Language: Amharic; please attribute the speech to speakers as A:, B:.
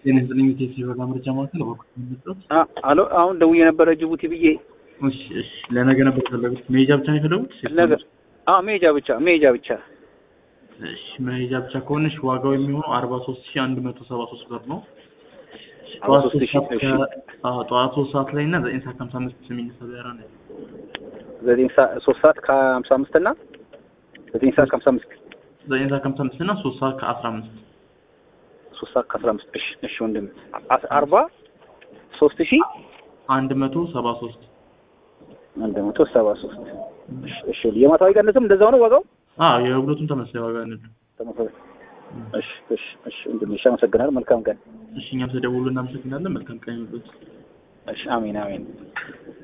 A: ጤና ይስጥልኝ ቴሲ በጋ ምርጫ ማዕከል በኩል የሚመጣው
B: አሎ አሁን ደውዬ የነበረ ጅቡቲ ብዬ
A: እሺ እሺ ለነገ ነበር የፈለጉት መሄጃ ብቻ ነው የፈለጉት
B: ነገ አዎ መሄጃ ብቻ መሄጃ ብቻ
A: እሺ መሄጃ ብቻ ከሆነሽ ዋጋው የሚሆነው አርባ ሶስት ሺ አንድ መቶ ሰባ ሶስት ብር ነው
B: አርባ ሶስት ሺህ እሺ
A: ጠዋት ሶስት ሰዓት ላይ እና ዘጠኝ ሰዓት ከሀምሳ አምስት የሚነሳ በራ ነው
B: ዘጠኝ ሰዓት ሶስት ሰዓት ከሀምሳ አምስት እና ዘጠኝ ሰዓት ከሀምሳ አምስት
A: ዘጠኝ ሰዓት ከሀምሳ አምስት እና ሶስት ሰዓት ከአስራ አምስት
B: ሶስት ሰዓት ከአስራ አምስት እሺ እሺ ወንድም አስ- አርባ ሶስት ሺህ
A: አንድ መቶ ሰባ ሶስት
B: አንድ መቶ ሰባ ሶስት እሺ እሺ የማታዊ ቀንስም እንደዛው ነው ዋጋው
A: አዎ የሁለቱም ተመሳሳይ ዋጋ ነው
B: ተመሳሳይ እሺ እሺ እሺ ወንድም እሺ አመሰግናለሁ መልካም ቀን
A: እሺ እኛም ተደውሎ እናመሰግናለን መልካም ቀን ይሁንልዎት
B: እሺ አሜን አሜን